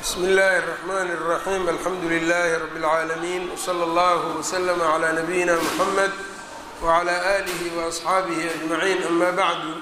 bsmi اllahi الرحmn الرaxيm alxamdu لlh rb العaalمين وslى اllه وslm عlى نabiyina mحamed وعlى آlih وأصxaabih أجmaعin ama bعdu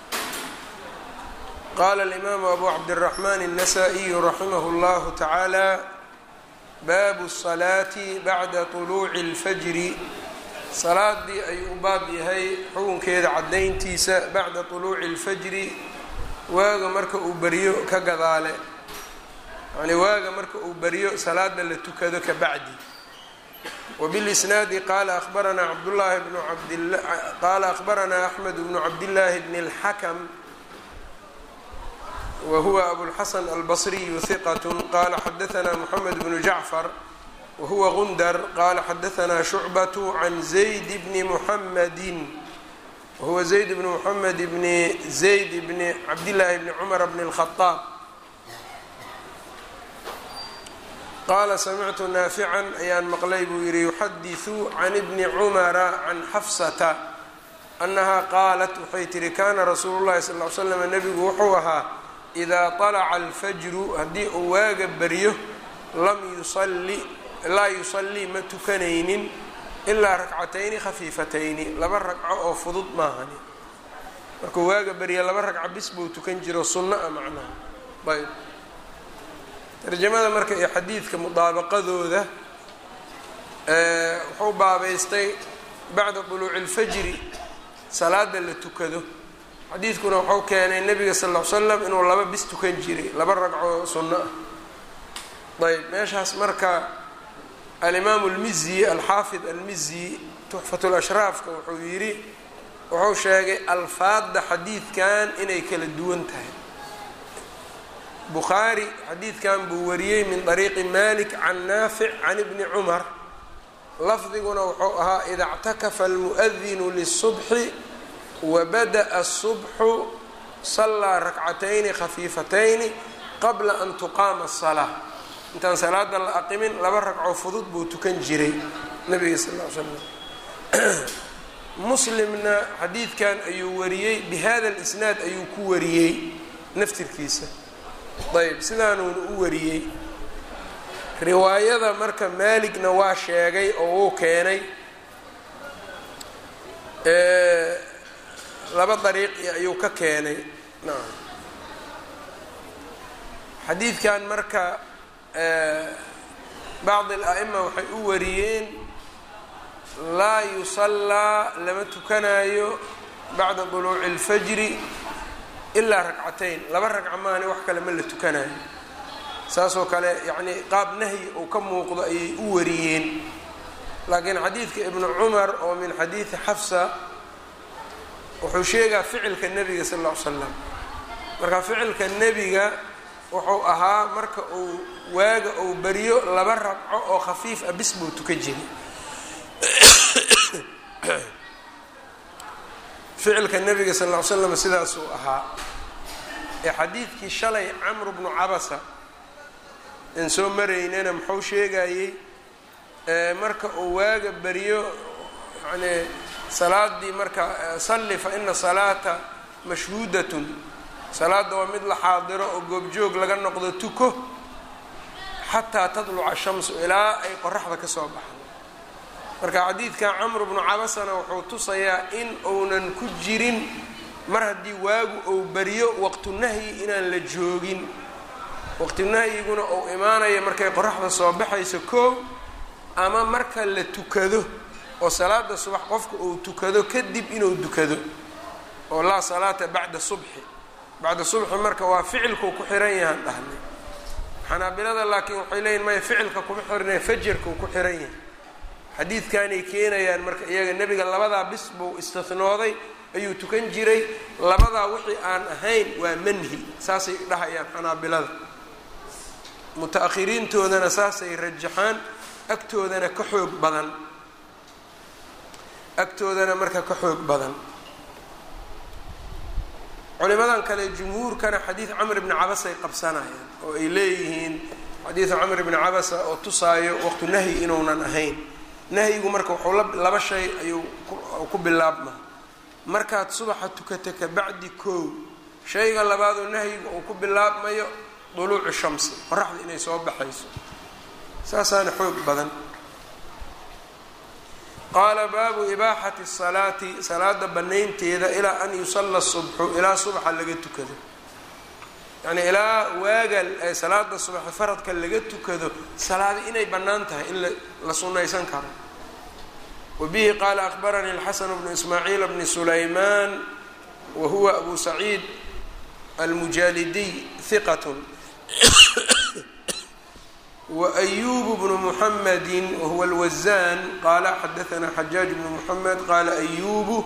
qala الإmam abu cabdالرaحman النasائي raximah اllah taعalى bab الصlaaةi bعda طuluuci الfjri salaadii ayuu u baab yahay xukunkeeda cadayntiisa bacda طuluuci الfjri waaga marka uu beriyo ka gadaale yani waaga marka uu beriyo salaada la tukado ka bacdi wbilisnaadi qaala abaranaa cabdulahi bnu abd qaala akhbaranaa axmed bnu cabdillaahi bni اlxakm wa huwa abulxasan albasriyu hiqat qala xadaanaa moxamed bnu jacfar wahuwa gundar qala xadaanaa shucbatu can zayd bni muxamadi wahuwa zayd bni muxamed bni zayd bni cabdillaahi bni cumar bni اlkhaaab qaala samictu naafican ayaan maqlay buu yidhi yuxadiثu can ibni cumara can xafsata annahaa qaalat waxay tihi kana rasuulu llahi sal ly slam nebigu wuxuu ahaa idaa طalaca alfajru haddii uu waaga beryo lam yusali laa yusallii ma tukanaynin ilaa rakcatayni khafiifatayni laba ragco oo fudud maahani markuu waaga berya laba ragco bis buu tukan jiro sunno a macnaha ayb tarjamada marka iyo xadiidka mudaabaqadooda wuxuu baabaystay bacda duluuci اlfajri salaada la tukado xadiidkuna wuxuu keenay nebiga sal ll ly slam inuu laba bis tukan jiray laba ragco sunno ah ayb meeshaas marka alimaamu اlmizi alxaafid almizi tuxfat lashraafka wuxuu yidhi wuxuu sheegay alfaadda xadiidkan inay kala duwan tahay bukhaari xadiidkan buu wariyey min طariiqi malik can naafic can ibni cumar lafdiguna wuxuu ahaa ida اctakafa almuؤdinu liلصubxi wabadaأa الصubxu salaa rakcatayni khafiifatayni qabla an tuqaama الsalaa intaan salaada la aqimin laba ragco fudud buu tukan jiray nabiga sal l slam muslimna xadiidkan ayuu wariyey bihada اlisnaad ayuu ku wariyey naftirkiisa ayb sidaanuuna u wariyey riwaayada marka maaligna waa sheegay oo wuu keenay laba dariiqi ayuu ka keenay nacam xadiidkan marka bacdi al-a'ima waxay u wariyeen laa yusallaa lama tukanayo bacda duluuci اlfajri ilaa ragcatayn laba ragca maani wax kale ma la tukanayo saasoo kale yacnii qaab nahyi uu ka muuqdo ayay u wariyeen laakiin xadiidka ibnu cumar oo min xadiidi xafsa wuxuu sheegaa ficilka nebiga sal lla ly slam marka ficilka nebiga wuxuu ahaa marka uu waaga uu beriyo laba ragco oo khafiif ah bis buu tuka jiray ficilka nebiga sal ll ly slam sidaasuu ahaa ee xadiidkii shalay camru bnu cabasa in soo maraynana muxuu sheegayey marka uu waaga beriyo yani salaadii marka salli fa ina salaata mashhuudatun salaadda waa mid la xaadiro oo goobjoog laga noqdo tuko xataa tadluca shamsu ilaa ay qoraxda ka soo baxdo marka xadiidka camru bnu cabasana wuxuu tusayaa in uunan ku jirin mar haddii waagu uu beriyo waqtu nahyi inaan la joogin waqti nahyiguna uu imaanayo markay qoraxda soo baxayso koow ama marka la tukado oo salaada subax qofka uu tukado kadib inuu dukado oo laa salaata bacda subxi bacda subxi marka waa ficilkuu ku xiran yahaan dhahnay xanaabilada laakiin waxay leeyihin maya ficilka kuma xirnay fajarkuu ku xiran yahay xadiidkanay keenayaan marka iyaga nebiga labadaa bis buu istinooday ayuu tukan jiray labadaa wixii aan ahayn waa manhi saasay dhahayaan xanaabilada muta-akhiriintoodana saasay rajaxaan agtoodana ka xoog badan agtoodana marka ka xoog badan culimadan kale jumhuurkana xadiid camr bni cabasay qabsanayaan oo ay leeyihiin xadiidu camr bni cabasa oo tusaayo waqtu nahyi inuunan ahayn nahyigu marka wuxuu laba shay ayuu ku bilaabma markaad subaxa tukata ka bacdi koow shayga labaadoo nahyiga uu ku bilaabmayo duluuci shamsi qoraxda inay soo baxayso saasaana xoog badan qaala baabu ibaaxati salaati salaada banaynteeda ilaa an yusalla subxu ilaa subaxa laga tukado yani ilaa waaga salaada subaxe faradka laga tukado salaada inay bannaan tahay in la sunnaysan karo wa bihi qaala akbaranii alxasan bnu ismaaciil bni sulaymaan wa huwa abu saciid almujaalidiy hiqat وأyub بن محmdi whuwa الwزan qala xadaثna xajaaج بن محmed qala أyub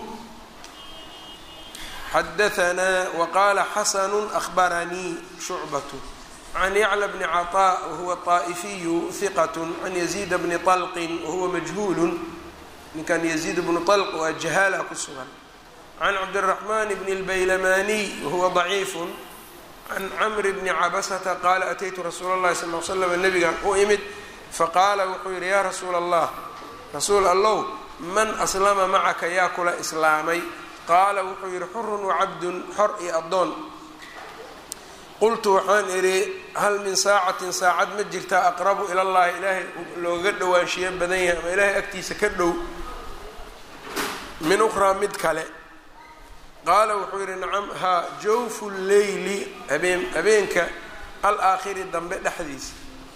xadaثna وqala xasn أخbaranii شhucbaة عn yعlى بن cطاء whuwa الطائفiy ثiqة عn يزيد بن طلq whuwa majhul ninkan يزيد بن طلq waa jahaala ku sugan عn cabdالرحمن بن الbaylamaniي whuwa ضaciif can camri bni cabasata qaala ataytu rasuula اllahi sal l slam nabigan u imid faqaala wuxuu yidhi yaa rasuula allah rasuul allow man aslama macaka yaa kula islaamay qaala wuxuu yidhi xurun wacabdun xor iyo addoon qultu waxaan idhi hal min saacatin saacad ma jirtaa aqrabu ila llahi ilaahay looga dhowaanshiyo badan yahay ama ilaahay agtiisa ka dhow min ukhraa mid kale qaala wuxuu yidhi nacam haa jawfu leyli habeen habeenka alaakhiri dambe dhexdiisa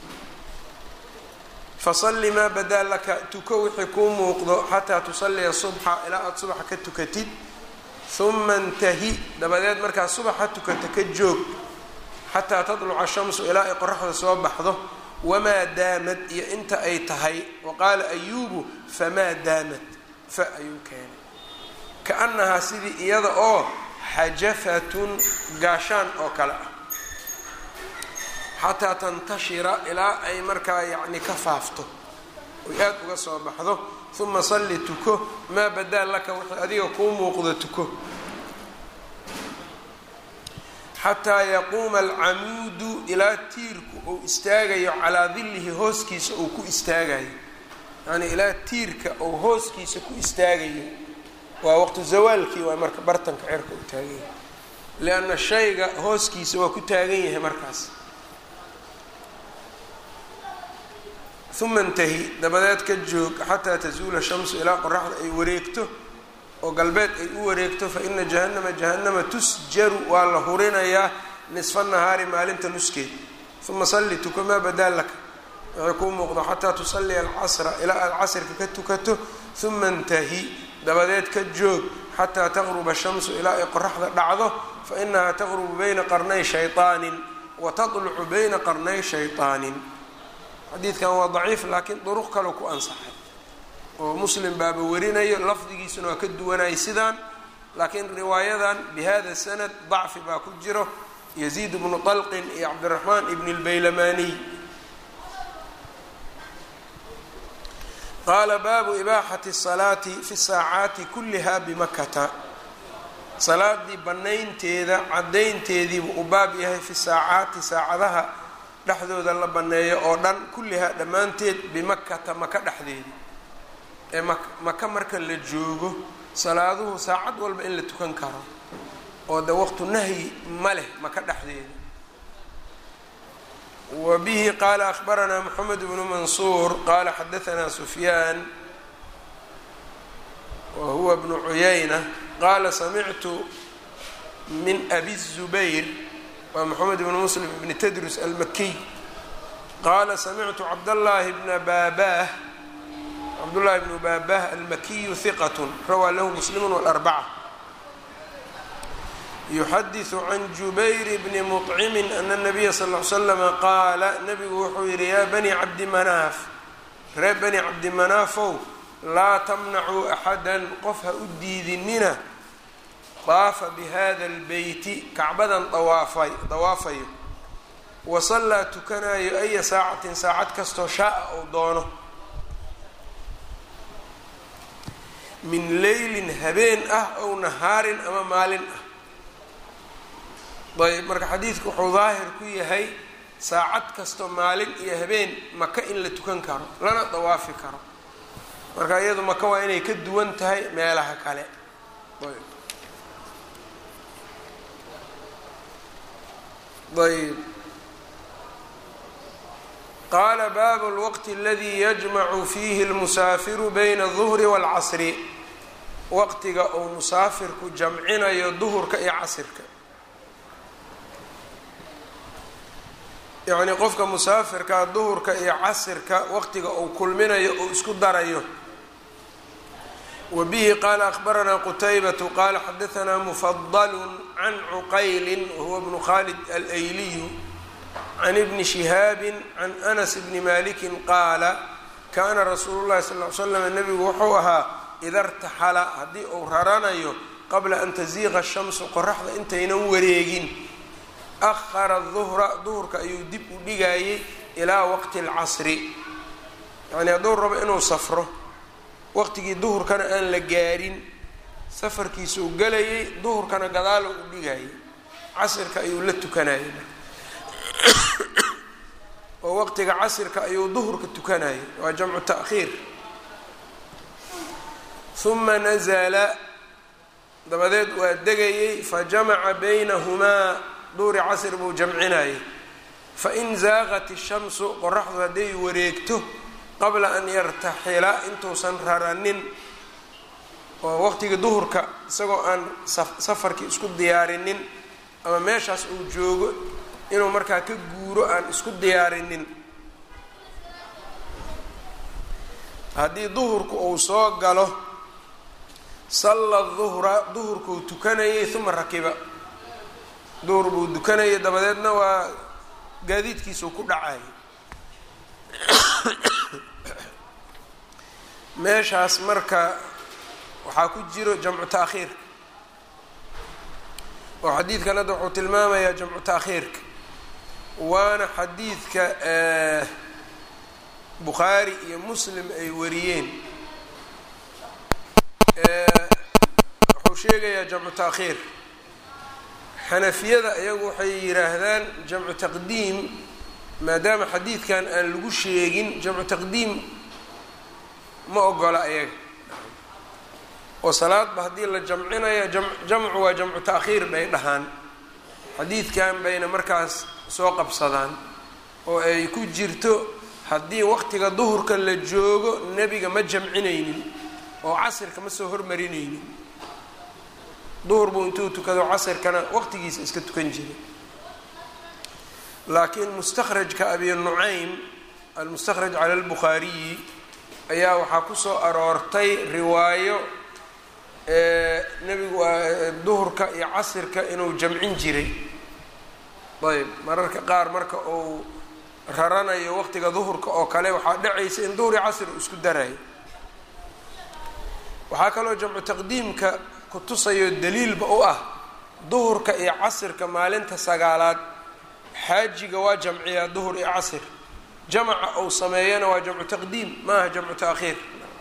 fasalli maa badaa laka tuko wixii kuu muuqdo xataa tusalliya subxa ilaa aada subaxa ka tukatid huma intahi dabadeed markaa subaxa tukata ka joog xataa tadluca shamsu ilaa ay qoraxda soo baxdo wamaa daamad iyo inta ay tahay wa qaala ayuubu famaa daamad fa ayuu keenay kaannahaa sidii iyada oo xajafatun gaashaan oo kale ah xataa tantashira ilaa ay markaa yacni ka faafto oy aada uga soo baxdo uma salli tuko maa badaa laka wixii adiga kuu muuqdo tuko xataa yaquuma alcamuudu ilaa tiirku uu istaagayo calaa dillihi hooskiisa uu ku istaagayo yacnii ilaa tiirka uu hooskiisa ku istaagayo waa waqtu zawaalkii waa marka bartanka cerka u taagan yahay lianna shayga hooskiisa waa ku taagan yahay markaas uma intahi dabadeed ka joog xataa tazuula shamsu ilaa qoraxda ay wareegto oo galbeed ay u wareegto fa ina jahannama jahannama tusjaru waa la hurinayaa nisfa nahaari maalinta nuskeed uma salli tuko maa badaa laka waxay kuu muuqdo xataa tusalliya alcasra ilaa aad casrka ka tukato uma intahi dabadeed ka joog xataa taqruba shamsu ilaa ay qoraxda dhacdo fa inahaa taqrubu bayna qarnay shayطaanin wa taطlucu bayna qarnay shayطaanin xadiidkan waa daciif laakiin duruq kale ku ansaxay oo muslim baaba warinayo lafdigiisuna waa ka duwanayay sidaan laakiin riwaayadan bihada sanad dacfi baa ku jiro yaziid bnu طalqin iyo cabdiraxmaan ibn اlbaylamaniy qaala baabu ibaaxati الsalaati fi saacaati kuliha bimakata salaadii banaynteeda cadaynteediibuu u baab yahay fi saacaati saacadaha dhexdooda la banneeyo oo dhan kullihaa dhammaanteed bimakata maka dhexdeeda ee maka marka la joogo salaaduhu saacad walba in la tukan karo oo de waqtu nahyi ma leh maka dhexdeeda wa bihi qaala akhbaranaa moxamed bnu mansuur qaala xadaanaa sufyaan wa huwa bnu cuyayna qaala samictu min abi zubayr waa moxamed bnu muslim bni tadrus almakiy qaala samictu cabdallaahi bna baabah cabdullaahi bnu baabah almakiyu hiqat rawaa lahu muslimu walarbaca yuxadiثu can jubayr bni muطcimin ana nabiya sal l slama qaala nabigu wuxuu yihi yaa bani cabdi manaaf ree bani cabdi manaafow laa tamnacuu axada qof ha u diidinina daafa bihada اlbeyti kacbadan awaafay dawaafayo wasallaa tukanayo aya saacatin saacad kastoo shaaa uu doono min leylin habeen ah ow nahaarin ama maalin ah ayb marka xadiidku wuxuu daahir ku yahay saacad kasto maalin iyo habeen maka in la tukan karo lana dawaafi karo marka iyadu maka waa inay ka duwan tahay meelaha kale ayb qaala baabu lwaqti aladii yajmacu fiihi lmusaafiru bayna aduhri waalcasri waqtiga uu musaafirku jamcinayo duhurka iyo casirka yacnii qofka musaafirkaa duhurka iyo casirka waqtiga uu kulminayo uu isku darayo wa bihi qaala akhbaranaa qutaybatu qaala xadahanaa mufadalu can cuqayli wahuwa bnu khalid alayliyu can ibni shihaabi can anas bni maliki qaala kaana rasuulu llahi sal l slam nebigu wuxuu ahaa ida rtaxala haddii uu raranayo qabla an taziiqa shamsu qoraxda intaynan wareegin ahara duhra duhurka ayuu dib u dhigayay ilaa waqti اlcasri yacnii hadduu rabo inuu safro waqtigii duhurkana aan la gaarin safarkiisa u gelayay duhurkana gadaalo u dhigayay casirka ayuu la tukanayay oo waqtiga casirka ayuu duhurka tukanayay waa jamcu ta'khiir huma nazala dabadeed waa degayay fajamaca baynahumaa duhri casr buu jamcinayay fain zaaqat ishamsu qoraxdu hadday wareegto qabla an yartaxila intuusan raranin oo waqtigii duhurka isagoo aan safarkii isku diyaarinin ama meeshaas uu joogo inuu markaa ka guuro aan isku diyaarinin haddii duhurku uu soo galo salla duhra duhurkuu tukanayay uma rakiba duhur buu dukanayay dabadeedna waa gaadiidkiisuu ku dhacayay meeshaas marka waxaa ku jiro jamcu ta'khiirka oo xadiidkan hadda wuxuu tilmaamayaa jamcu ta'khiirka waana xadiidka bukhaari iyo muslim ay wariyeen wuxuu sheegayaa jamcu ta'khiir xanafiyada iyagu waxay yidhaahdaan jamcu taqdiim maadaama xadiidkan aan lagu sheegin jamcu taqdiim ma ogola ayaga oo salaadba haddii la jamcinaya jamcu waa jamcu ta'khiir bay dhahaan xadiidkan bayna markaas soo qabsadaan oo ay ku jirto haddii waqtiga duhurka la joogo nebiga ma jamcinaynin oo casirka ma soo hormarinaynin duhur buu intuu tukado casirkana waqtigiisa iska tukan jiray laakiin mustakhrajka abi nucaym almustakhraj cala albukhaariyi ayaa waxaa kusoo aroortay riwaayo nebigu duhurka iyo casirka inuu jamcin jiray ayb mararka qaar marka uu raranayo waqtiga duhurka oo kale waxaa dhacaysa in duhur iyo casir uu isku darayo waxaa kaloo jamcu taqdiimka kutusayo daliilba u ah duhurka iyo casirka maalinta sagaalaad xaajiga waa jamciyaa duhur iyo casir jamaca uu sameeyana waa jamcu taqdiim maaha jamcu ta'khiir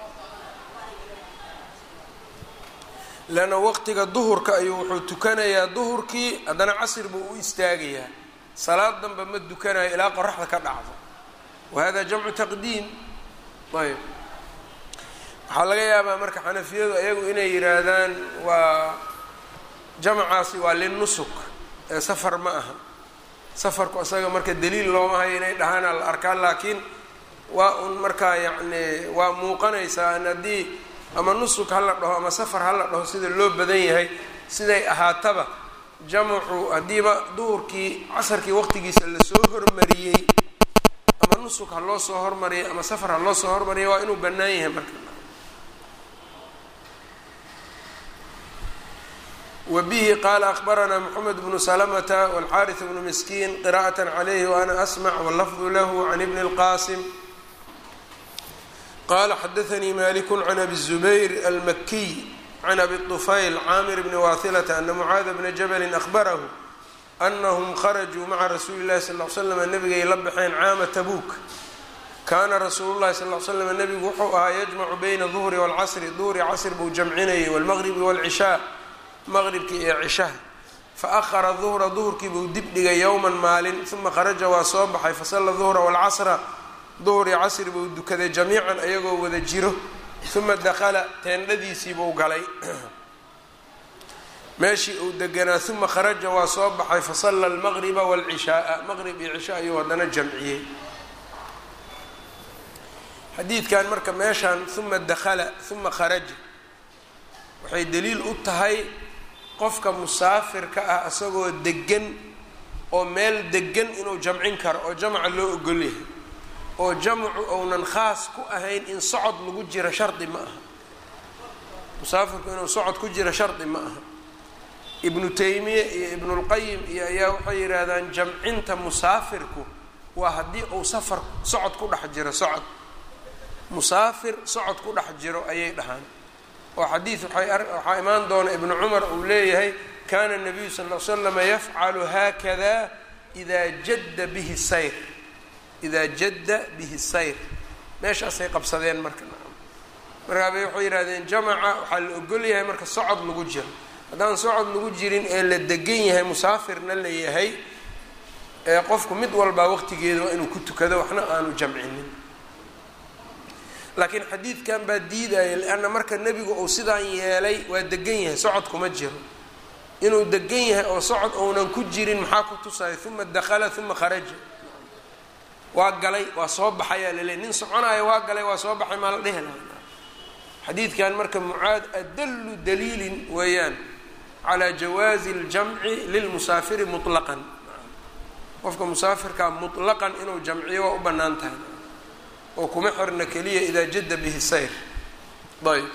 leanna waqtiga duhurka ayuu wuxuu tukanayaa duhurkii haddana casir buu u istaagayaa salaad danba ma dukanayo ilaa qoraxda ka dhacdo wa hada jamcu taqdiim ayb waxaa laga yaabaa marka xanafiyadu ayagu inay yidhaahdaan waa jamacaasi waa linusuk ee safar ma aha safarku isaga marka daliil looma hayo inay dhahaana la arkaan laakiin waa un markaa yacni waa muuqanaysaa in haddii ama nusuk ha la dhaho ama safar ha la dhaho sida loo badan yahay siday ahaataba jamacu haddiiba duhurkii casarkii waqtigiisa lasoo hormariyey ama nusuk ha loo soo hormariyay ama safar ha loo soo hormariyay waa inuu bannaan yahay marka wbihi qala akbaranaa mxamed bnu slmta wاlxariث bnu miskiin qira'aة عlyh وana asmc wاlafظ lah can ibn اlqasim qala xadaثnii malik can abi الزubayr almakiy can abi طufayl camir bni wahilaةa ana mcaada bna jabli ahbarahu anahm kharajuu maca rasuuli اlahi sal ly slam nabigay la baxeen caama tabuk kaana rasuulu lahi sal slam nebigu wuxuu ahaa yajmacu bayna duhri wاlcasri duhri casr buu jamcinayay wاlmaqribi wاlcishaa maqribkii iyo cishaha fa ahara duhra duhurkii buu dib dhigay yowman maalin uma kharaja waa soo baxay fasalla duhra waalcasra duhur iyo casri buu dukaday jamiican ayagoo wada jiro uma dakala teendhadiisii buu galay meeshii uu deganaa uma kharaja waa soo baxay fasalla almaqriba waalcishaaa maqrib iyo cisha ayuu haddana jamciyey xadiidkan marka meeshaan uma dakhala uma kharaja waxay daliil u tahay qofka musaafirka ah isagoo degan oo meel degan inuu jamcin karo oo jamca loo ogol yahay oo jamcu ounan khaas ku ahayn in socod lagu jiro shardi ma aha musaafirku inuu socod ku jiro shardi ma aha ibnu taymiya iyo ibnulqayim iyo ayaa waxay yidhaahdaan jamcinta musaafirku waa haddii uu safar socod ku dhex jiro socod musaafir socod ku dhex jiro ayay dhahaan oo xadiid waxaa imaan doona ibnu cumar uu leeyahay kana nabiyu sal l slama yafcalu haakada idaa jadda bihi sayr idaa jadda bihi sayr meeshaasay qabsadeen marka markaabay waxay yidhahdeen jamaca waxaa la ogol yahay marka socod lagu jiro haddaan socod lagu jirin ee la degan yahay musaafirna la yahay ee qofku mid walbaa waqtigeeda waa inuu ku tukado waxna aanu jamcinin laakiin xadiidkan baa diidaya lianna marka nebigu uu sidaan yeelay waa degan yahay socod kuma jiro inuu degan yahay oo socod ounan ku jirin maxaa ku tusaya uma dakhala uma kharaja waa galay waa soo baxayaa laleey nin soconaayo waa galay waa soo baxay maa la dhehi laha xadiidkan marka mucaad adallu daliilin weeyaan calaa jawaazi اljamci lilmusaafiri muطlaqan qofka musaafirkaa muطlaqan inuu jamciyo waa u bannaan tahay oo kuma xirna keliya idaa jadda bihi sayr ayb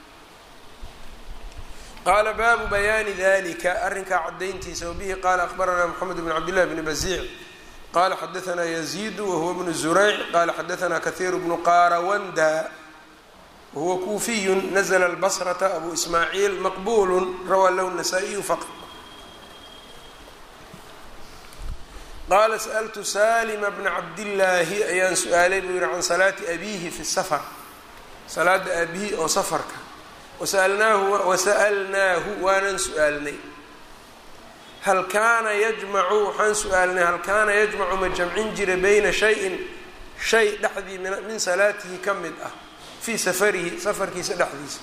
qaala baabu bayaani dalika arrinkaa caddayntiisa wabihi qaala akbaranaa moxamed bn cabd llahi bni baziic qala xadaanaa yaziidu wahuwa bnu zurayc qala xadaanaa kahiiru bnu qarawanda wahuwa kuufiyu nazla lbasrata abu ismaaciil maqbulu rawaa lahu nasaa-iyu faqط qaala sa'ltu salima bna cabdillaahi ayaan su-aalay buu yihi can salaati abiihi fi safar salaada aabihi oo safarka wasalnaahu wasa'alnaahu waanan su-aalnay hal kaana yajmacu waxaan su-aalnay hal kaana yajmacu ma jamcin jira bayna shayin shay dhexdii min salaatihi ka mid ah fii safarihi safarkiisa dhexdiisa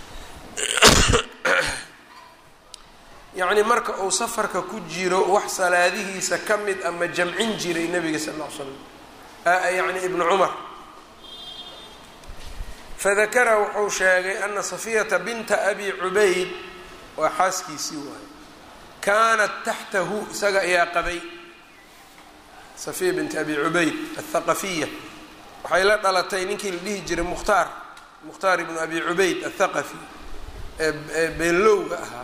yacni marka uu safarka ku jiro wax salaadihiisa ka mid a ma jamcin jiray nabiga sal ll ly slam yacni ibnu cumar fadakara wuxuu sheegay ana safiyata binta abi cubayd waa xaaskiisii waayo kaanat taxtahu isaga ayaa qabay safiya binti abi cubayd athaqafiya waxay la dhalatay ninkii la dhihi jiray mukhtaar mukhtaar ibnu abi cubayd athaqafi ee beenlowga ahaa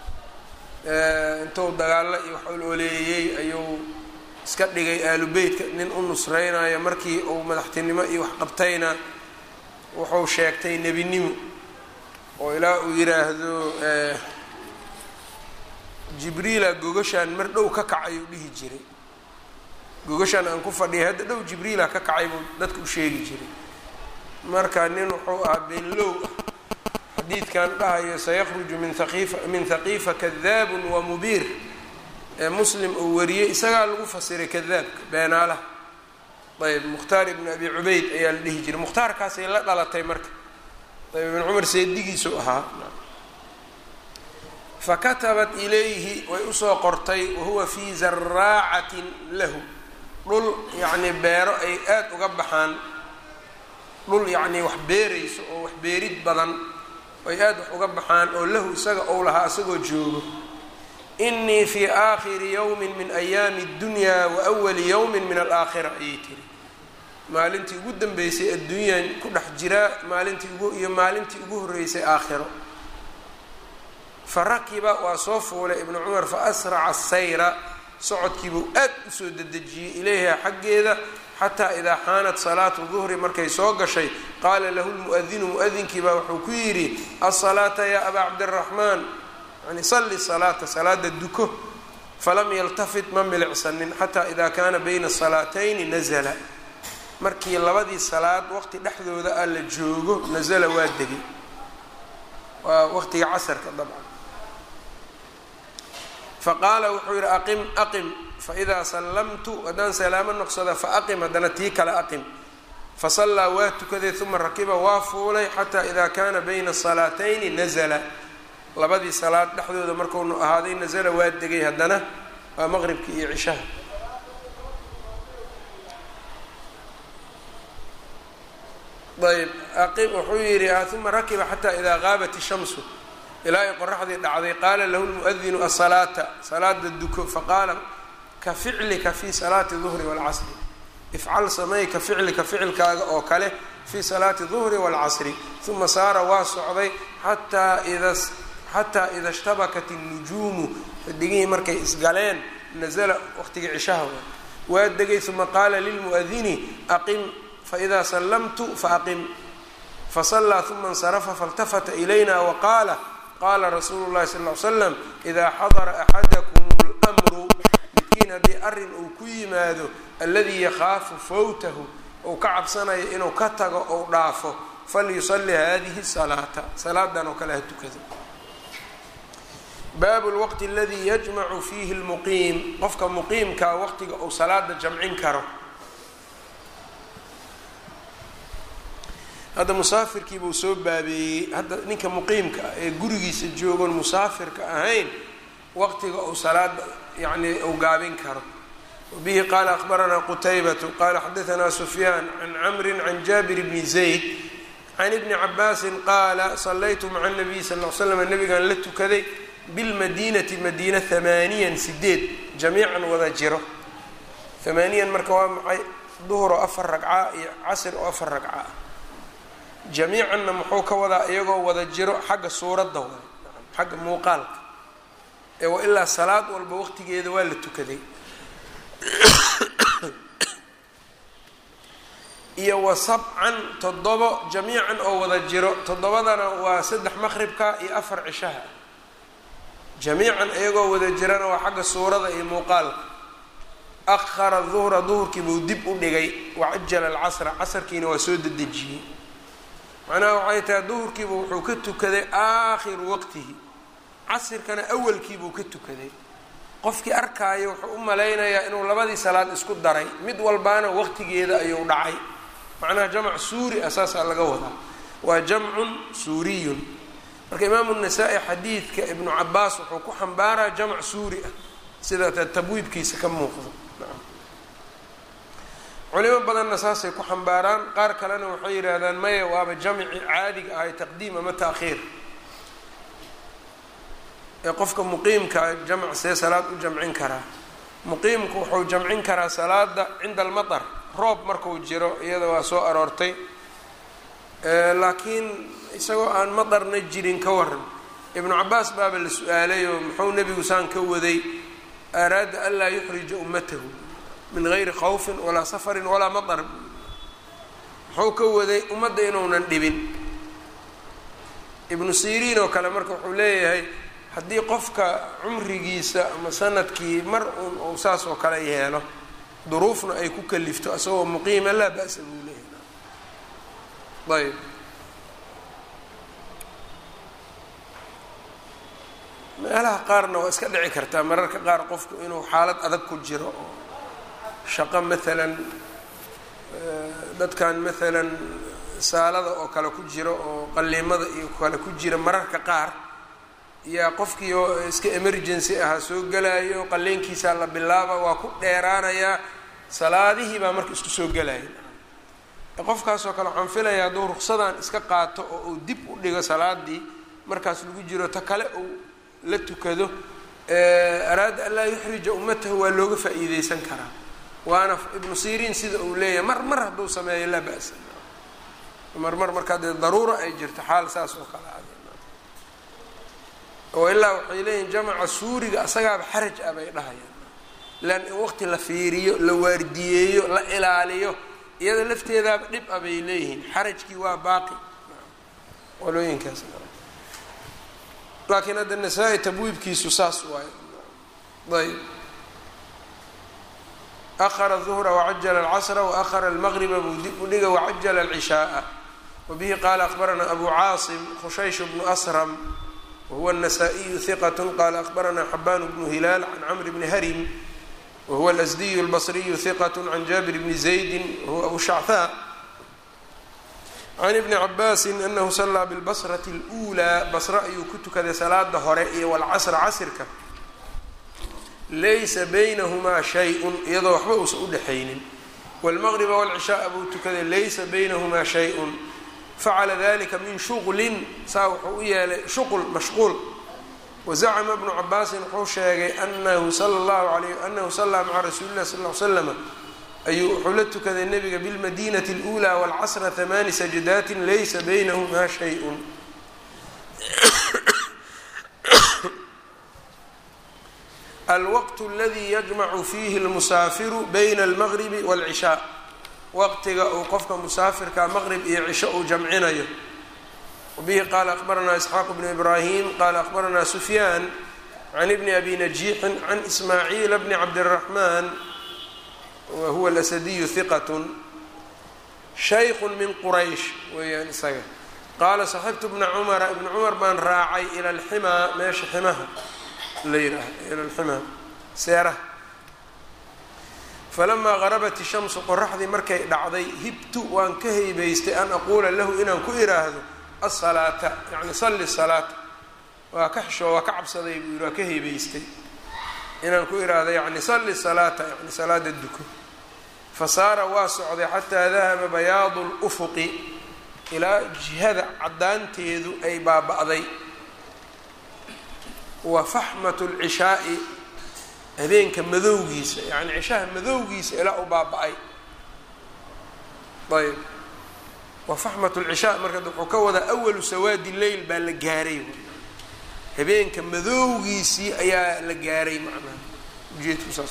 intuu dagaalo iyo wax ololeeyey ayuu iska dhigay aalu beytka nin u nusreynayo markii uu madaxtinimo iyo wax qabtayna wuxuu sheegtay nebinimo oo ilaa uu yiraahdo jibriila gogashaan mar dhow ka kacay uu dhihi jiray gogashaan aan ku fadhiyay hadda dhow jibriila ka kacay buu dadka u sheegi jiray marka nin wuxuu ahaa beenlow xadiidkan dhahayo sayakhruju min aqiifa min haqiifa kadaabun wa mubiir ee muslim uu wariyey isagaa lagu fasiray kadaabka beenaalaha ayb mukhtaar ibnu abi cubayd ayaa la dhihi jiray mukhtaarkaasay la dhalatay marka ayb ibn cumar seedigiisu ahaa fakatabat ilayhi way usoo qortay wahuwa fii zaraacatin lahu dhul yacnii beero ay aada uga baxaan dhul yacnii wax beerayso oo wax beerid badan ay aada wax uga baxaan oo lahu isaga ou lahaa isagoo joogo inii fii aakhiri yowmin min ayaami اddunya wa awali yowmin min alaakhira ayay tiri maalintii ugu dambeysay adduunyaan ku dhex jiraa maalintii ugu iyo maalintii ugu horreysay aakhiro fa rakiba waa soo fuulay ibnu cumar fa asraca sayra socodkiibuu aad usoo dedejiyey ilayha xaggeeda xataa idaa xaanat salaatu duhri markay soo gashay qaala lahu lmu'adinu mu'adinkii baa wuxuu ku yidhi asalaata yaa abaa cabdiraxmaan yani salli salaata salaada duko falam yaltafit ma milicsanin xataa idaa kaana bayna salaatayni nazala markii labadii salaad waqti dhexdooda ah la joogo nazala waa degay waa waqtiga casarka dabcan faqaala wuxuu yidhi aqim aqim faidaa sallamtu haddaan salaamo noqsada faaqim haddana tii kale aqim fasallaa waa tukaday uma rakiba waa fuulay xataa idaa kaana bayna salaatayni nazala labadii salaad dhexdooda markuunu ahaaday nazala waa degay haddana waa maqribka iyo cishaha ayb aqim wuxuu yidhi uma rakiba xataa idaa qaabat ishamsu ilaa ay qoraxdii dhacday qaala lahu lmuadinu asalaata salaada duko faqaala ka ficlika fi salaati duhri waalcasri ifcal samey ka ficlika ficilkaaga oo kale fi salaati duhri waalcasri uma saara waa socday xataa ida xataa ida ishtabakat الnujuumu xidigihii markay isgaleen nazla waqtigii cishaha waa degay uma qaala lilmuadini aqim faإida sallamtu faaqim fasallaa uma اnsarafa faاltafata ilayna waqaala qaala rasuulu اllahi sal ly slam ida xadara axadakum اlmru midkiin haddii arrin uu ku yimaado aladii yakhaafu fawtahu ou ka cabsanayo inuu ka tago ou dhaafo falyusalli hadihi salaata salaadan oo kale ha tukado baabu lwaqti aladii yajmacu fiihi lmuqiim qofka muqiimkaa waqtiga uu salaada jamcin karo hadda musaafirkii buu soo baabeeyey hadda ninka muqiimka ah ee gurigiisa joogoon musaafirka ahayn waqtiga uu salaada yani uu gaabin karo wabihi qaala akhbaranaa qutaybatu qaala xadaanaa sufyaan can camri can jaabir bni zayd can ibni cabaasin qaala sallaytu maca nabiy sal l slam nabigaan la tukaday bilmadiinati madiina hamaaniyan sideed jamiican wada jiro hamaaniyan marka waa maxay duhur oo afar ragca iyo casr oo afar ragca ah jamiicanna muxuu ka wadaa iyagoo wada jiro xagga suuradda wada xagga muuqaalka ee wa ilaa salaad walba waqtigeeda waa la tukaday iyo wa sabcan toddobo jamiican oo wada jiro toddobadana waa saddex maqribka iyo afar cishaha jamiican iyagoo wada jirana waa xagga suurada iyo muuqaalka akhara duhra duhurkii buu dib u dhigay wacajala alcasra casarkiina waa soo dedejiyey macnaha waxay tahay duhurkiiba wuxuu ka tukaday aakhiru waqtihi casirkana awalkiibuu ka tukaday qofkii arkaayo wuxuu u malaynayaa inuu labadii salaad isku daray mid walbaana waqtigeeda ayuu dhacay macnaha jamc suuri ah saasaa laga wadaa waa jamcun suuriyun marka imaamu nasaa-i xadiidka ibnu cabaas wuxuu ku xambaaraa jamc suuri ah sida tabwiibkiisa ka muuqdo culimo badanna saasay ku xambaaraan qaar kalena waxay yidhaahdaan maya waaba jamci caadiga ahay taqdiim ama taakhiir ee qofka muqiimkaa jamc see salaad u jamcin karaa muqiimku wuxuu jamcin karaa salaada cinda almatar roob markuu jiro iyada waa soo aroortay laakiin isagoo aan matarna jirin ka waran ibnu cabaas baaba la su-aalay oo muxuu nebigu saan ka waday araada an laa yuxrija ummatahu min gayri khawfin walaa safarin walaa matar muxuu ka waday ummadda inuunan dhibin ibnu siriin oo kale marka wuxuu leeyahay haddii qofka cumrigiisa ama sanadkii mar uun uu saas oo kale yeelo duruufna ay ku kalifto isagoo muqiima laa ba-sa buu leeyahay ayb meelaha qaarna waa iska dhici kartaa mararka qaar qofku inuu xaalad adag ku jiro oo shaqo maalan dadkan maalan saalada oo kale ku jiro oo qaliimada iyo kale ku jira mararka qaar yaa qofkii oo iska emergency ahaa soo gelayo qaliinkiisaa la bilaaba waa ku dheeraanayaa salaadihii baa marka isku soo gelaya qofkaasoo kale waxaan filaya hadduu ruksadan iska qaato oo uu dib u dhigo salaadii markaas lagu jiro ta kale uu la tukado araada an laa yuxrija ummatahu waa looga faa-iideysan karaa waana ibnu siriin sida uu leeyahay mar mar hadduu sameeyo laa ba-sa mar mar markaa dee daruura ay jirto xaal saas oo kale a oo ilaa waxay leeyihin jamaca suuriga asagaaba xaraj ah bay dhahayaan lan in waqti la fiiriyo la waardiyeeyo la ilaaliyo iyada lafteedaaba dhib ah bay leeyihiin xarajkii waa baaqi qolooyinkaas laakiin hadda nasaa-i tabwiibkiisu saas waayo ayb ahara duhra wacajala alcasra waahara almaqriba buu dib u dhiga wacajala alcishaaa wabihi qaala akbaranaa abu caasim khushaysh bnu asram wahuwa النasائiyu ثiqة qala akbarana xaban bnu hilaal can cmr bni harim wahuwa اlasdiyu اlbصriyu ثiqة can jabir bni زaydi wahuwa abu shachaa can ibni cabaasi anahu salaa biاlbasraةi اlأulىa basre ayuu ku tukaday salaada hore iyo wاlcasra casrka laysa baynahumaa shay-un iyadoo waxba uusan udhexaynin wاlmaqriba wاlcishaaa buu tukaday laysa baynahumaa shay-un facala dalika min shuqlin saa wuxuu u yeelay shuql mashquul wazacma bnu cabaasin wuxuu sheegay anahu sala llahu alayh anahu sallaa maca rasuuli lah sal l slama ayuu wuxuu la tukaday nebiga bilmadinati اlأulى wاlcasra hamaani sajdaati laysa baynahumaa shay-un alwaqt اladi yajmacu fiihi اlmusaafiru bayna almaqribi wاlcishaa waqtiga uu qofka musaafirka maqrib iyo cisho uu jamcinayo wabihi qaala akbaranaa isxaaq bnu ibraahim qaala akbaranaa sufyaan can ibni abi najiixin can ismaaciila bni cabdiraxmaan wa huwa alasadiyu hiqat shaykun min quraysh weeyaan isaga qaala saxibtu bna cumara ibna cumar baan raacay ila alximaa meesha ximaha la yidhaaha ila alximaa seeraha falamaa garabat ishamsu qoraxdii markay dhacday hibtu waan ka haybaystay an aquula lahu inaan ku iraahdo asalaata yacni salli salaata waa ka xishoo waa ka cabsaday buu yidhi waa ka haybaystay inaan ku iraahdo yacni salli salaata yacni salaada duko fa saara waa socday xataa dahaba bayaadu lufuqi ilaa jihada caddaanteedu ay baaba'day wa faxmatu lcishaai habeenka madowgiisa yacni cishaha madowgiisa ilaa u baaba-ay ayb wa faxmat lcishaa marka wuxuu ka wadaa awalu sawaadi leyl baa la gaaray habeenka madowgiisii ayaa la gaaray macnaha ujeedku saas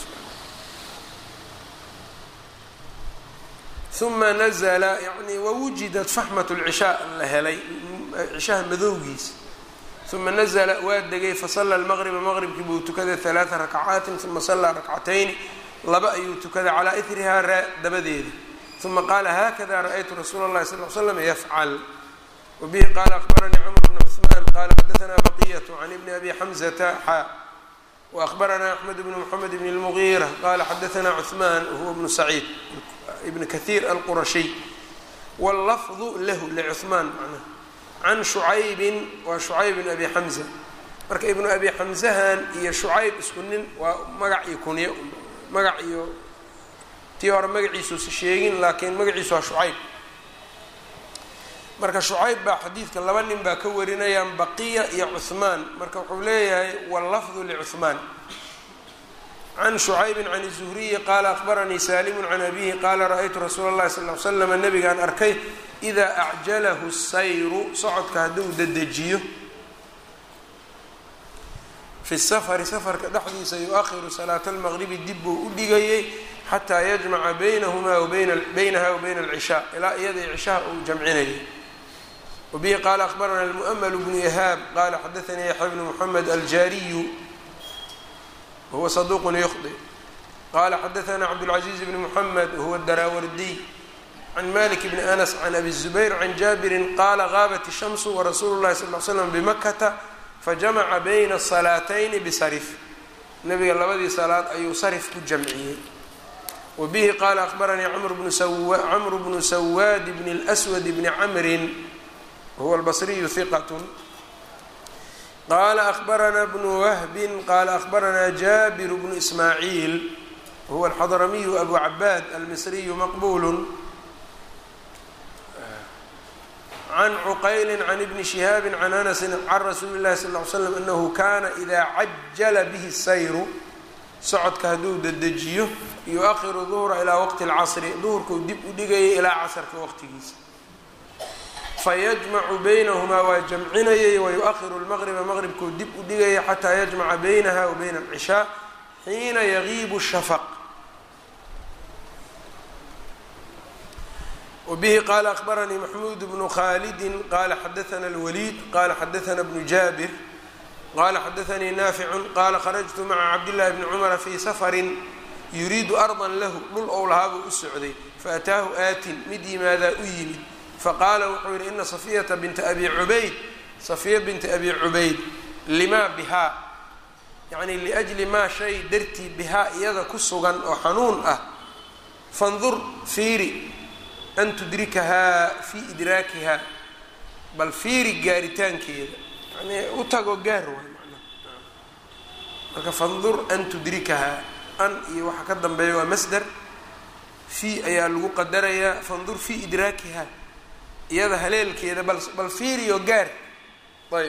uma nazla yani wawujidat faxmat lcishaa la helay cishaha madowgiisa uma nazla waa degay fasala lmaqriba maqribkii buu tukaday halaaa rakcaatin uma sallaa rakcatayni laba ayuu tukaday calaa ihrihaa raa dabadeeda uma qaala haakada ra-aytu rasuula اllahi sal l slam yafcal wabihi qaala akbaranii cmr bn cثman qala xadaanaa baqiyat can ibni abi xamzata xa waأhbaranaa axmed bn mxamed bn اlmugiira qala xadaanaa cثman wahuwa bnu saciid ibn kahiir alqurashiy wاllafdu lahu lcثmaan macnaha can shucaybin waa shucayb bn abi xamza marka ibnu abi xamzahan iyo shucayb isku nin waa magac iyo kunyo magac iyo tii hore magaciisuusa sheegin laakiin magaciisu waa shucayb marka shucayb baa xadiidka laba nin baa ka warinayaan baqiya iyo cuhmaan marka wuxuu leeyahay wallafdu licuhmaan can shucaybin can zuhriyi qaala akbaranii saalimu can abihi qaala ra-aytu rasuula اllahi sal l slam nabigaan arkay idaa acjalahu sayru socodka hadduu dedejiyo fi safari safarka dhexdiisa yu-ahiru salaata almaqribi dib buu u dhigayay xataa yajmaca baynahumaa baynaha wa bayna alcishaa ilaa iyada cishaha uu jamcinayay wabihi qaala akbarana almu'ml bnu yahaab qaala xadaanii yaxya bnu muxamed aljaariyu wahuwa saduuqun yukhdi qala xadaana cabdاlcaziiz bni muxamed wahuwa daraawardiy can malik bni anas can abi zubayr can jaabirin qaala gaabat ishamsu warasuulu llahi sal l slam bimakata fajamaca bayna salaatayni bisarif nabiga labadii salaad ayuu sarif ku jamciyey wabihi qaala akbaranii camru bnu sawaad bni اlswad bni camrin wahuwa albasriyu hiqat qaala akbaranaa bnu wahbin qaala akbaranaa jaabir bnu ismaaciil wahuwa alxadramiyu abu cabaad almisriyu maqbul can cuqayli can ibni shihaabi can anasi can rasuuli llahi sal ly slam anahu kana ida cajala bihi sayru socodka hadduu dedejiyo yu-ahiru duhra ilaa waqti lcasri duhurkuu dib u dhigayay ilaa casarka waqtigiisa fayajmacu baynahumaa waa jamcinayay wayu-ahiru lmaqriba maqribkuu dib u dhigayay xataa yajmaca baynaha wa bayna alcishaa xiina yagiibu shafaq wbihi qaala akbaranii maxmuud bnu khalidi qala xadaana اlwaliid qala xadaana bnu jaabir qala xadaanii naaficu qala kharajtu maca cabdillahi bni cumara fii safarin yuriidu ardan lahu dhul ou lahaabuu u socday faataahu aatin mid yimaadaa u yimid faqaala wuxuu yihi ina safiyata binta abi cubayd safiya binta abi cubayd limaa bihaa yacni liajli maa shay dartii bihaa iyada ku sugan oo xanuun ah fandur fiiri an tudrikahaa fii idraakihaa bal fiiri gaaritaankeeda yani u tago gaar waay manaa marka fandur an tudrikahaa an iyo waxa ka dambeeya waa masder fii ayaa lagu qadarayaa fandur fii idraakiha iyada haleelkeeda bal bal fiiriyo gaar ayb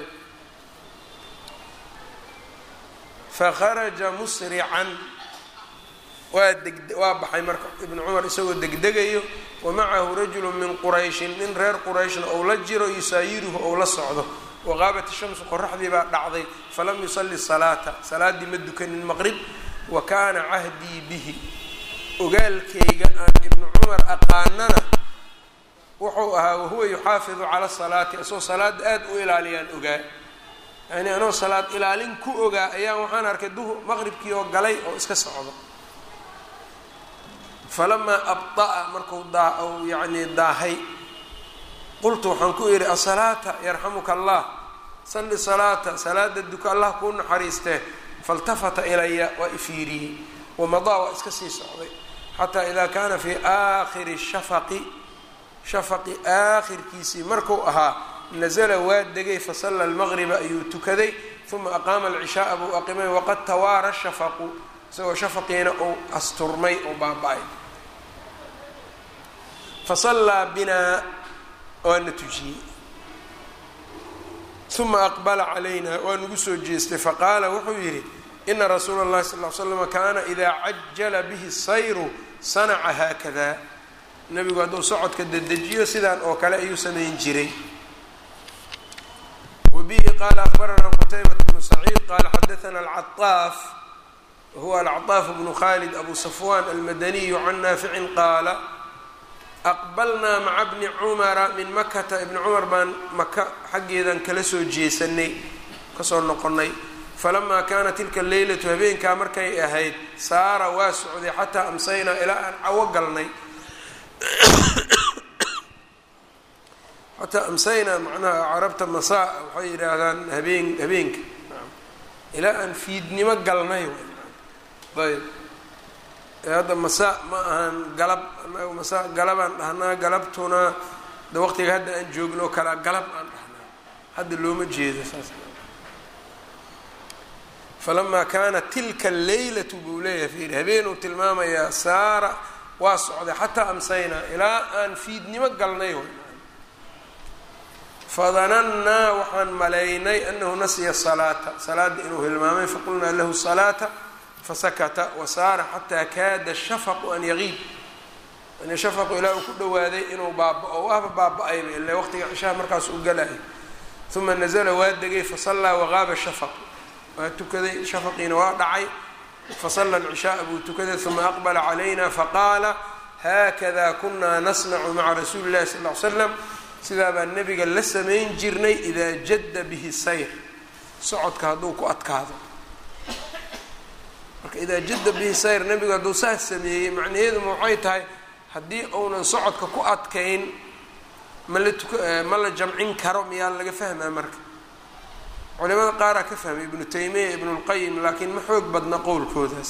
fakharaja musrican waa deg waa baxay marka ibnu cumar isagoo degdegayo wa macahu rajulu min qurayshin nin reer qurayshna ou la jiro yusaayiruhu ou la socdo waqaabat shamsu qoraxdii baa dhacday falam yusalli salaata salaaddii ma dukanin maqrib wa kaana cahdii bihi ogaalkayga aan ibnu cumar aqaanana wuxuu ahaa wahuwa yuxaafidu cala salaati isagoo salaada aada u ilaaliyaan ogaa yani anoo salaad ilaalin ku ogaa ayaan waxaan arkay duhur maqribkii oo galay oo iska socdo falamaa abda'a marku daa u yacnii daahay qultu waxaan ku idhi asalaata yarxamuka allah salli salaata salaada duka allah kuu naxariistee faltafata ilaya waa ifiiriyey wamadaa waa iska sii socday xataa idaa kaana fii aakhiri shafaqi shafaqi aakhirkiisii marku ahaa nazla waa degay fasalla almaqriba ayuu tukaday uma aqaama alcishaaa buu aqimay waqad tawaara shafaqu isagoo shafaqiina uu asturmay oo baaba-ay fasallaa binaa waana tujiyey uma aqbala calayna waa nagu soo jeestay faqaala wuxuu yidhi ina rasuula اllahi sal l slama kaana idaa cajala bihi sayru sanaca haakada nebigu hadduu socodka dedejiyo sidaan oo kale ayuu samayn jiray wbihi qala akbaranaa qutaybat bnu saciid qala xadaana alcaطaaf wahuwa alcaطaaf bnu khalid abu safwan almadaniyu can naaficin qaala aqbalnaa maca bni cumara min makata ibni cumar baan maka xaggeedan kala soo jeesanay kasoo noqonay falamaa kaana tilka leylatu habeenkaa markay ahayd saara waa socday xataa amsaynaa ilaa aan cawo galnay xataa amsaynaa macnaha carabta masaa waxay yidhaahdaan habeen habeenka ilaa aan fiidnimo galnay ayb hadda masaa ma ahan galab anaga masaa galabaan dhahnaa galabtuna de waqtiga hadda aan joogno kalaa galab aan dhahnaa hadda looma jeedo saas falamaa kaanat tilka alleylatu buu leeyahay fiiri habeenuu tilmaamayaa saara waa socday xataa amsaynaa ilaa aan fiidnimo galnay fadanannaa waxaan malaynay anahu nasiya salaata salaada inuu hilmaamay faqulnaa lahu salaata fasakata wasaara xataa kaada shafaqu an yaqiib yani shafaqu ilaa uu ku dhawaaday inuu baaba-o waaba baaba-ayba ila waqtiga cishaha markaas u galayo uma nazla waa degay fasallaa waqaaba shafaq waa tukaday shafaqiina waa dhacay fasala alcishaaa buu tukaday uma aqbala calayna faqaala haakada kunaa nasnacu maca rasuuli llahi sal l slam sidaa baan nebiga la samayn jirnay idaa jadda bihi sayr socodka hadduu ku adkaado marka idaa jadda bihi sayr nebigu hadduu saas sameeyey macnaheeduma waxay tahay haddii uunan socodka ku adkayn ma la tuk ma la jamcin karo miyaa laga fahmaa marka culimada qaaraa ka fahmay ibnu taymiya ibnu lqayim laakiin ma xoog badna qowlkoodaas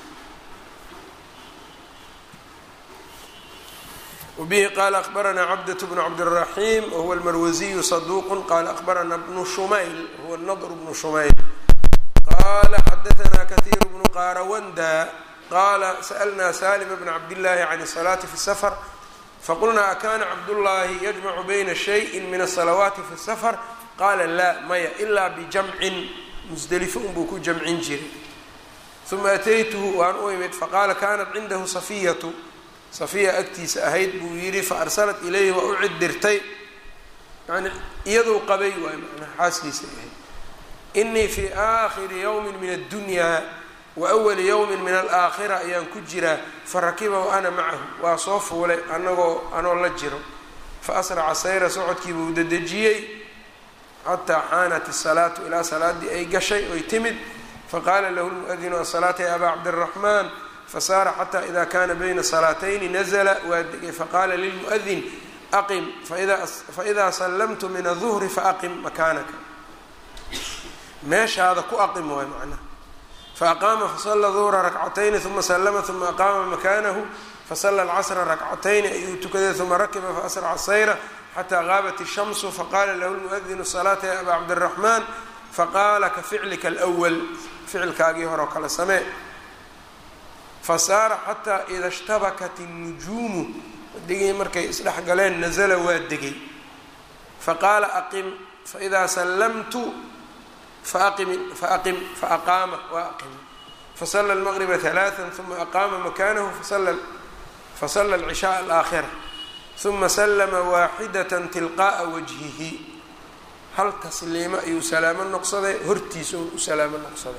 wbihi qala akbaranaa cabdaة bnu cabdالraxim wahuwa almarwasiyu saduq qala akbarana bnu shumayl wahuwa nadr bnu shumayl qala xadaثna kahiir bnu qarawanda qala sأlna salim bna cabdillaahi can الsalaati fi الsfr faqulna akana cabdullahi yajmacu bayna shayi min الsalawaati fi الsfr qala la maya ila bijamcin musdelifo unbuu ku jamcin jiray uma ataytuhu waan u imid faqala kanat cindahu safiyatu safiya agtiisa ahayd buu yidhi fa arsalat ilayhi waa u cidirtay yani iyaduu qabay waay manaa xaaskiisa ahayd inii fii aakhiri yowmin min addunyaa wa awali yowmin min alaakhira ayaan ku jiraa fa rakiba wa ana macahu waa soo fuulay anagoo anoo la jiro fa asraca sayra socodkii buu dedejiyey xataa xaanat isalaatu ilaa salaadii ay gashay oy timid faqaala lahu lmuadinu asalaata ya abaa cabdiraxmaan fasaara xata ida kana bayna salaatayni nazla waa degay faqala lilmuadin aqim faida sallamtu min aلظuhri faaqim makaanaka meeshaada ku aqim waay macnaha faaqaama fasala duhra rakcatayni uma slama uma aqaama makanahu fasala alcasra rakcatayni ayuu tukaday uma rakiba faasraca sayra xata gaabat الshamsu faqala lahu lmuadinu salaata ya aba cabdالraxman faqala ka ficlika alأwl ficilkaagii hore oo kale samee fasaara xataa ida ishtabakat الnujuumu digii markay isdhex galeen nazla waa degay faqaala aqim faidaa sallamtu faaqim faaqim faaqaama waa aqim fasala اlmaqriba ثalaaثa ثuma aqaama makanahu fasala اlcishaء alaakhira ثuma slma waaxidaة tilqaءa wajhihi hal tasliimo ayuu salaamo noqsaday hortiisa u salaamo noqsaday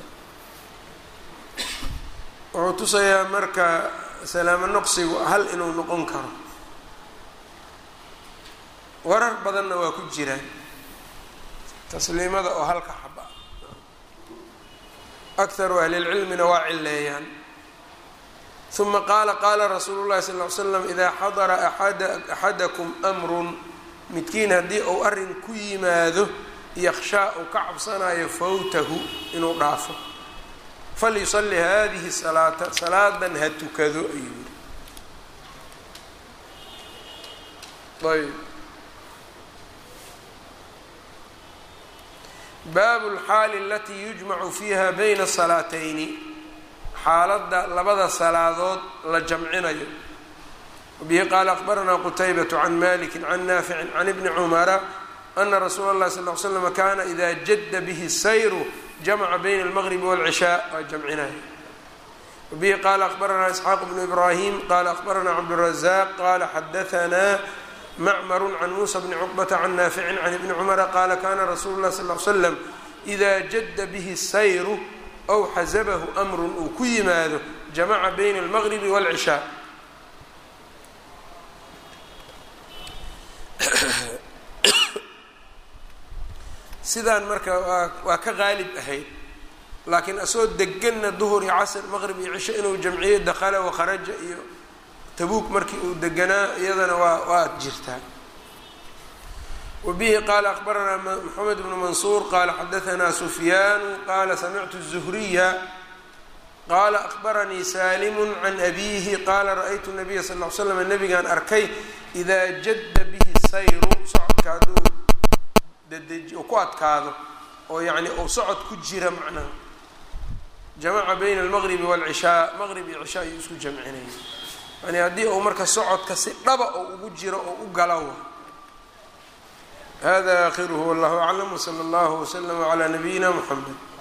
wuxuu tusayaa marka salaamo noqsigu hal inuu noqon karo warar badanna waa ku jiraan tasliimada oo halka xaba akharu ahlilcilmina waa cileeyaan uma qaala qaala rasuulu llahi sal ly slam idaa xadara axadakum amrun midkiin haddii uu arrin ku yimaado yakshaa uu ka cabsanayo fawtahu inuu dhaafo falyusalli hadihi salaata salaadan ha tukado ayuu yiri ayb baabu lxaali alatii yujmacu fiiha bayna salaatayni xaaladda labada salaadood la jamcinayo wabihi qaala akbaranaa qutaybatu can maliki can naaficin can ibni cumara ana rasuula اllahi sal l slm kana ida jadda bihi sayru jamca bayna almaqribi wاlcishaa waa jamcinaya wabihi qaala akbaranaa isxaaq bnu ibrahim qala akbaranaa cabdurazaq qala xadaanaa macmaru can muusa bni cuqbata can naaficin can ibni cumara qaala kana rasuulu lah sal l slam ida jadda bihi sayru ow xasabahu amrun uu ku yimaado jamaca bayna almaqribi wاlcishaa sidaan marka waa waa ka qaalib ahayd laakiin asagoo deganna duhur iyo casr maqrib iyo cisho inuu jamciyo dakhala wakharaja iyo tabuuk markii uu deganaa iyadana waa waa jirtaa wabihi qaala akbaranaa moxamed bnu mansuur qaala xadaanaa sufyaanu qaala samictu الzuhriya qaala akbaranii salimu can abiihi qaala ra-ytu nabiya sal l slam nabigaan arkay idaa jadda bihi sayru socodka hadduu dadeji ku adkaado oo yacni uu socod ku jira macnaha jamaca bayna almaqribi waalcishaa maqrib iyo cishaa ayuu isku jamcinaya yani haddii uu marka socodka si dhaba oo ugu jiro oo u galawa hada aakhiruhu wallahu aclam wsala allahu wslama calaa nabiyina muxamed